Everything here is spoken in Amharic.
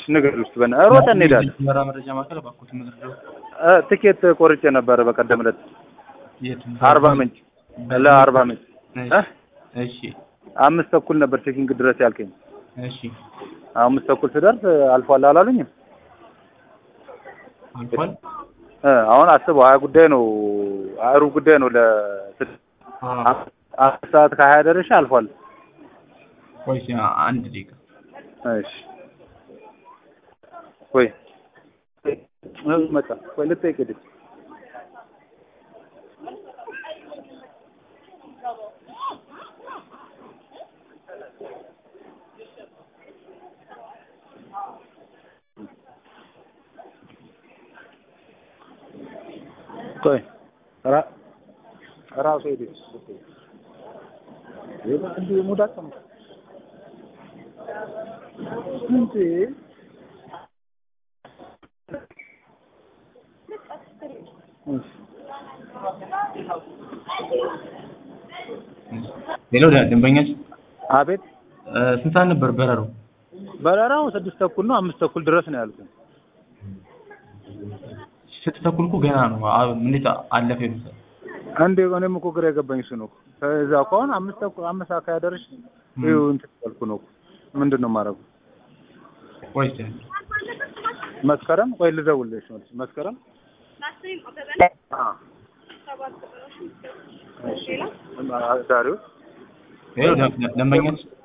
ንገር ውስጥ በና ሮጠን እንሄዳለን። መራ መረጃ ማዕከል እባክዎት ምድር እ፣ ትኬት ቆርጬ ነበረ በቀደም ዕለት የት አርባ ምንጭ ለአርባ ምንጭ እ? እሺ አምስት ተኩል ነበር ቼኪንግ ድረስ ያልከኝ። እሺ አምስት ተኩል ስደርስ አልፏል አላሉኝም? አልፏል እ፣ አሁን አስበው ሀያ ጉዳይ ነው ሀያ ሩብ ጉዳይ ነው ለ አዎ አምስት ሰዓት ከሀያ ደረሻ አልፏል። ቆይ እስኪ አንድ ደቂቃ እሺ ቆይ እ፣ መጣ ቆይ ልጠይቅ ሂድ ቆይ ራ- ራሱ ሄደ እንዲህ ሙዳት ነው እንዴ ሌላው ደ- ደንበኛችን አቤት እ፣ ስንት ሰዓት ነበር በረራው? በረራው ስድስት ተኩል ነው አምስት ተኩል ድረስ ነው ያልኩት ስድስት ተኩል እኮ ገና ነው። አ- እንዴት አለፈ ይሉታል? አንዴ እኔም እኮ ግራ የገባኝ እሱ ነው ከዛ ከሆነ አምስት ተኩል አምስት ሰዓት ካያደርሽ ይኸው እንትን ያልኩ ነው ምንድን ነው የማደርገው ቆይ እስኪ መስከረም ቆይ ልደውልልሽ መልስ መስከረም አ እሺ ዛሬው ሌላው ደ- ደንበኛችን